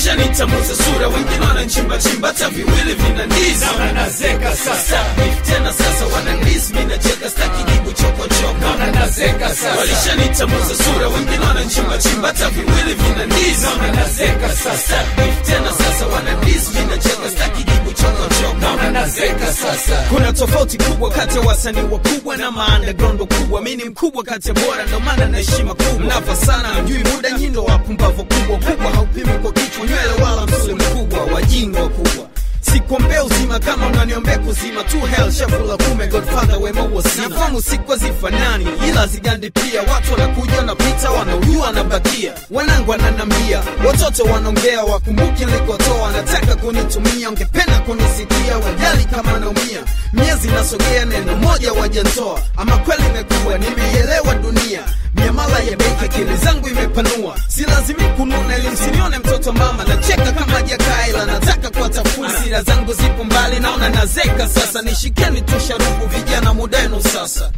Walishanitambuza sura, wengine wananchimba chimba, hata viwili vina ndizi. Naona nazeka sasa, Beef tena sasa wanandisi, mimi nacheka staki jibu chokochoko. naona nazeka sasa, Walishanitambuza sura, wengine wananchimba chimba, hata viwili vina ndizi. naona nazeka sasa, Beef tena sasa wanandisi, mimi nacheka staki jibu chokochoko. naona nazeka sasa. Kuna tofauti kubwa kati ya wasanii wakubwa na maunderground wakubwa. Mimi ni mkubwa kati ya bora, ndo maana na heshima kubwa. Mnafa sana, mjui muda, nyindo wapumbavu kubwa kubwa, haupimi kwa kichwa, nywele wala msuli mkubwa, wajinga wakubwa sikuombea uzima kama unaniombea kuzima tu hell shafula kume godfather wema huo sina nafamu siku hazifanani ila zigandi pia watu wanakuja wanapita wanaujua wanabakia wanangu wananambia watoto wanaongea wakumbuki nilikotoa wanataka kunitumia ungependa kunisikia wajali kama naumia miezi nasogea neno moja wajantoa ama kweli imekuwa nimeielewa dunia miamala ya benki akili zangu imepanua si lazimi kununa ili msinione mtoto mama nacheka kama jakaila nataka kuwatafuna sira zangu zipo mbali naona nazeka sasa nishikeni tu sharubu vijana mudenu sasa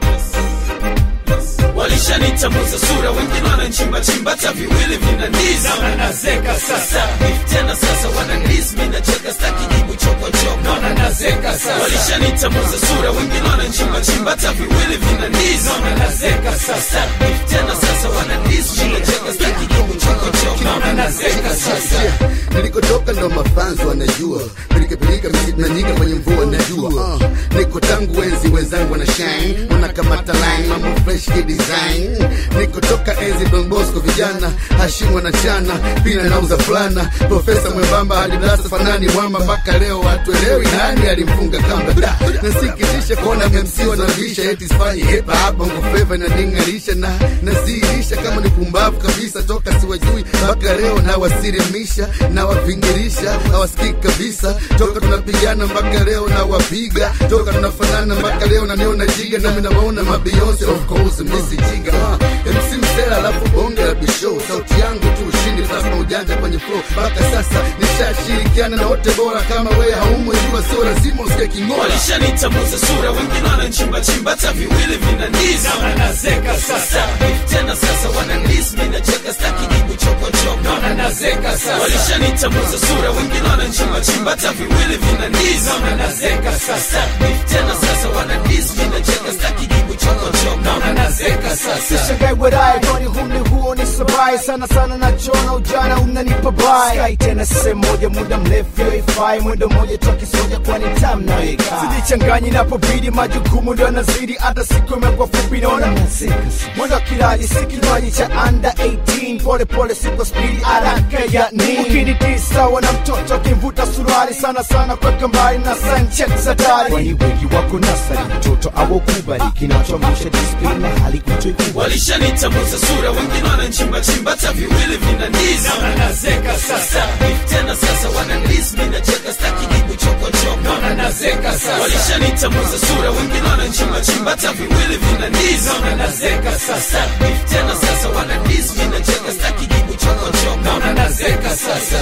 walishanitambuza sura wengine wananchimbachimba hata viwili vina ndizi Naona nazeka sasa, Beef tena sasa wanandisi mi nacheka staki jibu chokochoko naona nazeka sasa, walishanitambuza sura wengine wananchimbachimba hata viwili vina ndizi naona nazeka sasa, Beef tena sasa wanandisi mi nacheka staki jibu chokochoko naona nazeka sasa. nilikotoka ndo mafanzo wanajua pilikapilika misitu na nyika kwenye mvua najua uh, niko tangu enzi wenzangu wana shine wanakamata line mambo fresh ki design nikotoka enzi Don Bosco vijana hashimu wanachana pina nauza fulana profesa mwembamba hadi darasa fanani mwamba mpaka leo watuelewi nani alimfunga kamba da nasikitisha kuona MC wanavisha eti sifanyi hepa hapa bongo flava inaning'arisha na naziirisha kama ni pumbavu kabisa toka siwajui mpaka leo nawasirimisha nawavingirisha hawasikiki kabisa toka tunapigana mpaka leo nawapiga toka tunafanana mpaka leo naniona jiga nami nawaona mabeyonce of course misi jiga uh, MC msela alafu bonge la bishow sauti yangu tu ushindi plasma ujanja kwenye flow mpaka sasa nishashirikiana na wote bora kama wewe haumwe jua sio lazima usike kingola walishanitambuza sura wengine wananchimbachimba hata viwili vina ndizi Naona nazeka sasa, Beef tena sasa wanandisi mi nacheka staki jibu chokochoko naona nazeka sasa, walishanitambuza sura wengine wananchimbachimba hata viwili vina ndizi naona nazeka sasa, Beef tena sasa wanandisi mi nacheka staki jibu chokochoko naona nazeka sasa. Sishangae wadae kwani humni huo ni sabai sana sana nachona ujana unanipa bai Sky tena sehemu moja muda mrefu yoifai mwendo moja toki soja kwani tam naika sijichanganyi napobidi majukumu ndo yanazidi hata siku imekuwa fupi naona mwendo wa kirali si kinywaji cha under 18 pole pole siko spidi haraka ya nini ukinitisa wana mtoto kimvuta suruali sana sana kweka mbali na sanchet za dari kwani wengi wako nasari mtoto awokubali kinachoamsha disiplini na hali kutoikubali walishanitambuza sura wengine wananchimbachimba hata viwili vina ndizi Naona nazeka sasa, Beef tena sasa wanandisi mi nacheka staki jibu chokochoko naona nazeka sasa, walishanitambuza sura wengine wananchimbachimba hata viwili vina ndizi naona nazeka sasa, Beef tena sasa wanandisi mi nacheka staki jibu chokochoko naona nazeka sasa,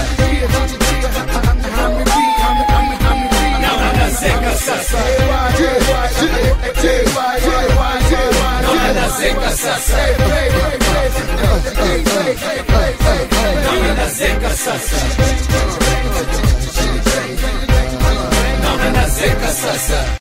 naona nazeka sasa, naona nazeka sasa, naona nazeka sasa, naona nazeka sasa.